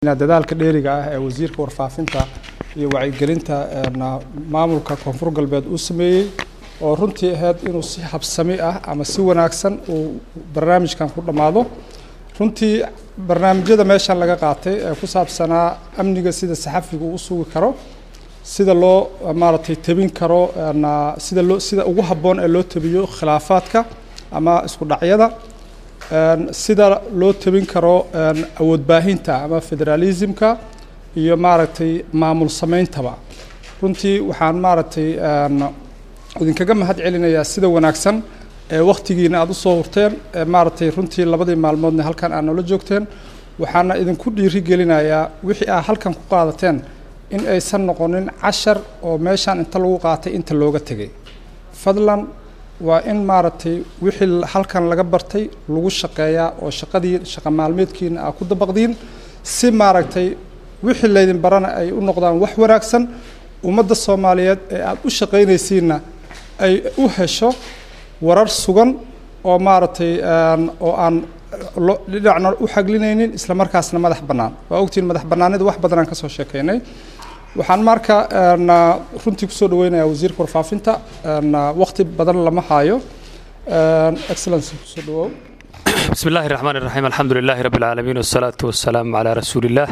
dadaalka dheeriga ah ee wasiirka warfaafinta iyo wacyigelinta maamulka koonfur galbeed uu sameeyey oo runtii ahayd inuu si habsami ah ama si wanaagsan uu barnaamijkan ku dhammaado runtii barnaamijyada meeshan laga qaatay ee ku saabsanaa amniga sida saxafiga uu sugi karo sida loo maaragtay tebin karo sida loo sida ugu habboon ee loo tebiyo khilaafaadka ama isku dhacyada sida loo tebin karo awood baahinta ama federalismka iyo maaragtay maamul sameyntaba runtii waxaan maaragtay idinkaga mahad celinayaa sida wanaagsan ee wakhtigiina aada usoo hurteen ee maaragtay runtii labadii maalmoodna halkan aad noola joogteen waxaana idinku dhiiri gelinayaa wixii aad halkan ku qaadateen in aysan noqonin cashar oo meeshan inta lagu qaatay inta looga tegay fadlan waa in maaragtay wixii halkan laga bartay lagu shaqeeyaa oo shaqadii shaqa maalmeedkiina aa ku dabaqdiin si maaragtay wixii laydin barana ay u noqdaan wax wanaagsan ummadda soomaaliyeed ee aada u shaqaynaysiinna ay u hesho warar sugan oo maaragtay oo aan dhinacna u xaglinaynin isla markaasna madax bannaan waa ogtiin madax bannaanida wax badan aan ka soo sheekaynay waxaan marka runtii kusoo dhaweynayaa wasiirka warfaafinta wakti badan lama haayo excellency kusoo dhawow بسم الله الرحمن الرحيم الحمد لله رب العالمين والصلاة والسلام على رسول الله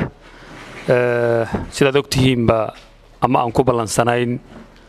sidaad ogtihiinba ama aan ku ballansanayn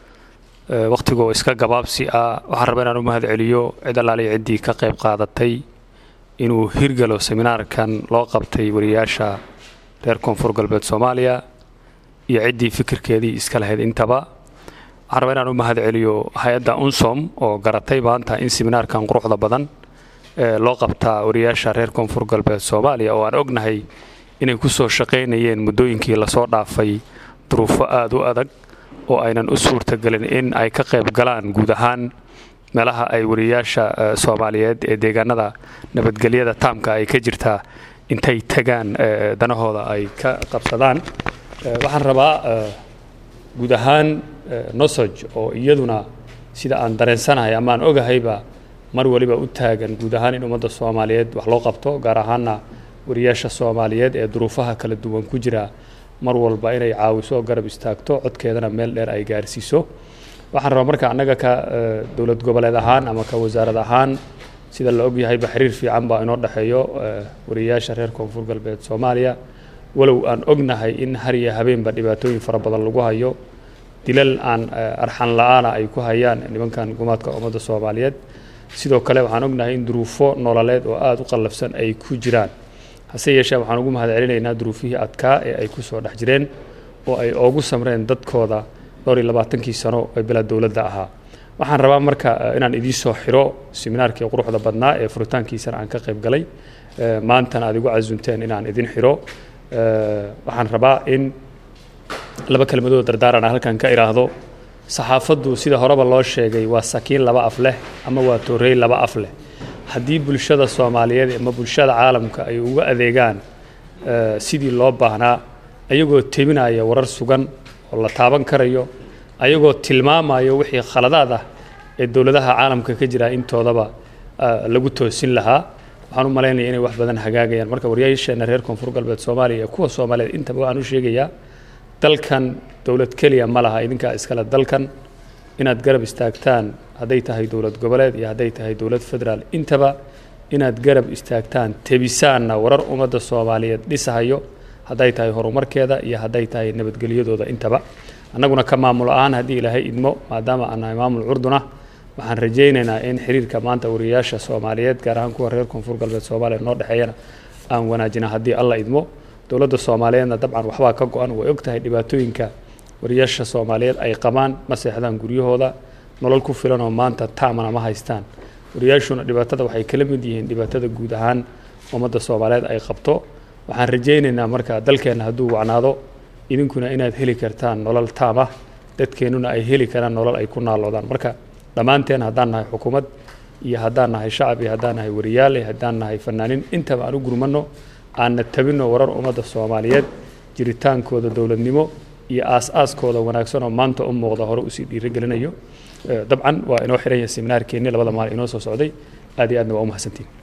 wakhtigoo iska gabaabsi ah waxaan rabaa inaan u mahad celiyo cid allaaliya ciddii ka qayb qaadatay inuu hirgalo seminaarkan loo qabtay wariyaasha reer koonfur galbeed soomaaliya iyo ciddii fikirkeedii iska lahayd intaba waxaan rabaa inaan u mahad celiyo hay-adda unsom oo garatay maanta in seminaarkan quruxda badan loo qabtaa wariyaasha reer koonfur galbeed soomaaliya oo aan ognahay inay ku soo shaqaynayeen muddooyinkii lasoo dhaafay duruufo aada u adag oo aynan u suurtagelin in ay ka qayb galaan guud ahaan meelaha ay wariyaasha soomaaliyeed ee deegaanada nabadgelyada taamka ay ka jirtaa intay tagaan danahooda ay ka qabsadaan waxaan rabaa guud ahaan nosog oo iyaduna sida aan dareensanahay ama aan ogahayba mar waliba u taagan guud ahaan in ummadda soomaaliyeed wax loo qabto gaar ahaana wariyaasha soomaaliyeed ee duruufaha kala duwan ku jira mar walba inay caawiso oo garab istaagto codkeedana meel dheer ay gaarsiiso waxaan rabaa marka annaga ka dowlad goboleed ahaan ama ka wasaarad ahaan sida la ogyahayba xiriir fiican baa inoo dhexeeyo wariyaasha reer koonfur galbeed soomaaliya walow aan ognahay in har iyo habeenba dhibaatooyin fara badan lagu hayo dilal aan arxan la-aana ay ku hayaan nimankan gumaadka ummadda soomaaliyeed sidoo kale waxaan ognahay in duruufo nololeed oo aada u qallafsan ay ku jiraan hase yeeshee waxaan ugu mahad celinaynaa duruufihii adkaa ee ay ku soo dhex jireen oo ay oogu samreen dadkooda dhowr iyo labaatankii sano ee bila dowladda ahaa waxaan rabaa marka inaan idiin soo xiro seminaarkii quruxda badnaa ee furitaankiisana aan ka qayb galay maantana aad igu casunteen inaan idin xiro waxaan rabaa in laba kelmadood dardaaran aan halkan ka idhaahdo saxaafaddu sida horeba loo sheegay waa sakiin laba af leh ama waa toorey laba af leh haddii bulshada soomaaliyeed ama bulshada caalamka ay uga adeegaan sidii loo baahnaa ayagoo tebinaya warar sugan oo la taaban karayo ayagoo tilmaamayo wixii khaladaad ah ee dowladaha caalamka ka jira intoodaba lagu toosin lahaa waxaan u malaynaya inay wax badan hagaagayaan marka waryaasheena reer koonfur galbeed soomaaliya ee kuwa soomaaliyeed intaba waxaan u sheegayaa dalkan dowlad keliya ma laha idinkaa iskale dalkan inaad garab istaagtaan hadday tahay dowlad goboleed iyo hadday tahay dowlad federaal intaba inaad garab istaagtaan tebisaanna warar ummadda soomaaliyeed dhisahayo hadday tahay horumarkeeda iyo hadday tahay nabadgelyadooda intaba annaguna ka maamul ahaan haddii ilaahay idmo maadaama aan nahay maamul curduna waxaan rajaynaynaa in xiriirka maanta wariyaasha soomaaliyeed gaar ahaan kuwa reer koonfur galbeed soomaaliya noo dhexeeyana aan wanaajina haddii alla idmo dowladda soomaaliyeedna dabcan waxbaa ka go-an way og tahay dhibaatooyinka wariyaasha soomaaliyeed ay qabaan ma seexdaan guryahooda nolol ku filan oo maanta taamana ma haystaan wariyaashuna dhibaatada waxay kala mid yihiin dhibaatada guud ahaan ummadda soomaaliyeed ay qabto waxaan rajaynaynaa marka dalkeenna hadduu wacnaado idinkuna inaad heli kartaan nolol taam ah dadkeennuna ay heli karaan nolol ay ku naaloodaan marka dhammaanteen haddaan nahay xukuumad iyo haddaan nahay shacab iyo haddaan nahay wariyaal iyo haddaan nahay fanaaniin intaba aan u gurmanno aanna tabinno warar ummadda soomaaliyeed jiritaankooda dowladnimo iyo aas-aaskooda wanaagsan oo maanta u muuqda hore usii dhiirigelinayo dabcan waa inoo xiran yahay seminaarkeenni labada maalin inoo soo socday aad iyo aadna waa u mahadsantiin